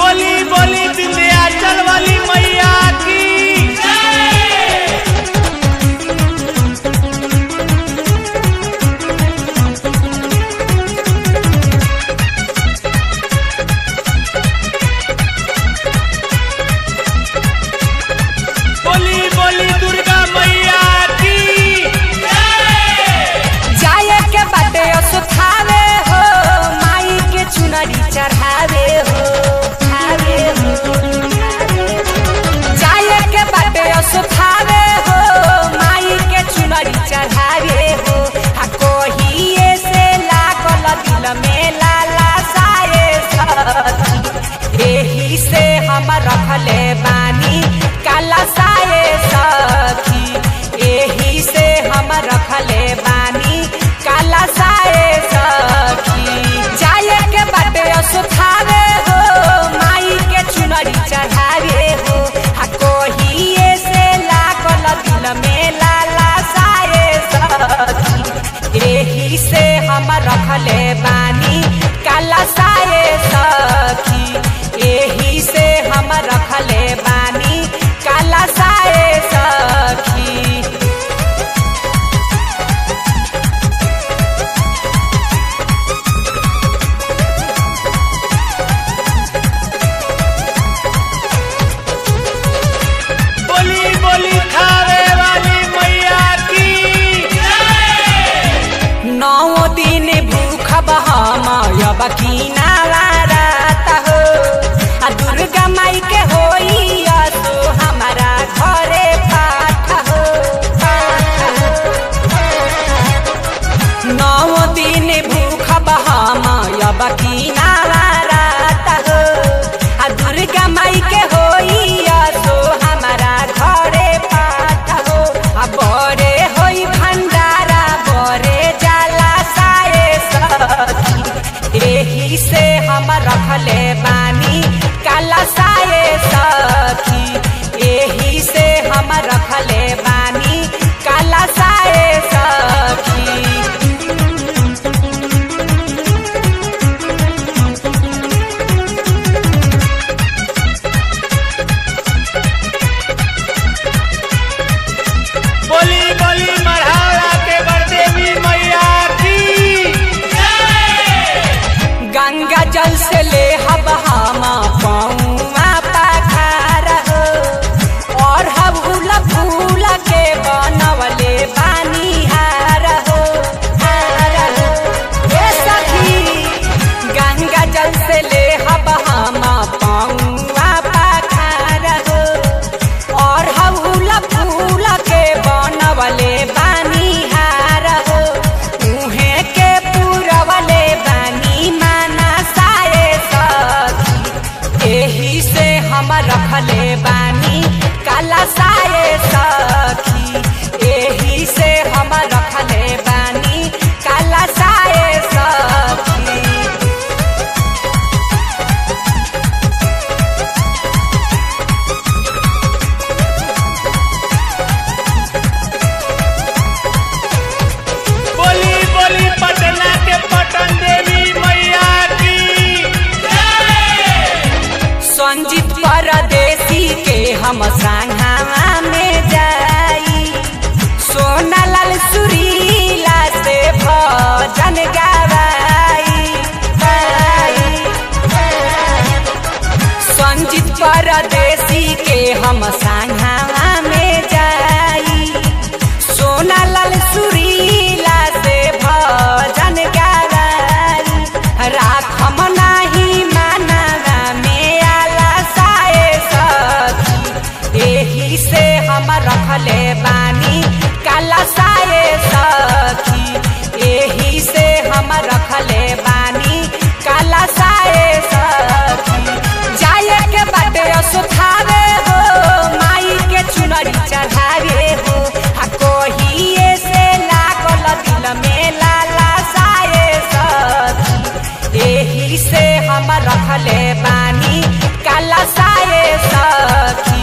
बोली बोली विंध्याचल वाली मैया की बोली बोली दुर्गा मैया की जाए के बाटे सुखावे हो माई के चुनरी चढ़ावे हो चढ़ावे हो जाए के बाटे सुखावे हो माई के चुनरी चढ़ावे हो आ कोहिए से लागल दिल में लाला साए सखी एही से हम रखले बानी काला साए सखी एही से हम रखले बानी काला साए सखी जाए के बाटे सुखावे हो माई के चुनरी चढ़ावे हो आ कोहिए से लागल दिल में लाला साए सखी एही से हम रखले बानी काला साए सखी एही से हम रखले बानी काला साए सखी बोली बोली खावे वाली मैया की नौ दिन भूख बहमयब किनारा रात हो आ दुर्गा माई के होई तो हमारा घरे पाठ हो नौ दिन भूख बहमयब किनारा रात हो आ दुर्गा माई के होई तो हमारा घरे पाठ हो आ बड़े होई भंडारा बड़े जाला साए सखी एही से हम रखले बानी काला साए सखी एही से हम रखले बानी काला साए सखी बोली बोली मढ़ावा के बरदेवी मैया की गंगा जल से ले हब हम पौआ पखार हो और हबूल फूल के बनवले बानी हार हो हार हो ए सखी गंगा जल से ले हब हम पौआ पखार हो और हबूल फूल के बनवले बानी हार हो उहे के पूरवले बानी माना साए सखी एही से हम रखले बानी काला साए सखी एही से हम रखले बानी काला साए सखी बोली बोली पटना के पटन देवी मैया की संजीत परदेसी के हम संघावा में जाई सोना लाल सुरीला से भजन गवाई गाई। संजीत परदेसी के हम संघावा में जाई सोना लाल सुरीला से भजन गवाई राखम नाही मानवा में आला साए सखी एही से हम रखले बानी काला साए सखी एही से हम रखले बानी काला साए सखी जाए के बाटे सुखावे हो माई के चुनरी चढ़ावे हो आ कोहिए से लागल दिल में लाला साए सखी एही से हम रखले बानी काला साए सखी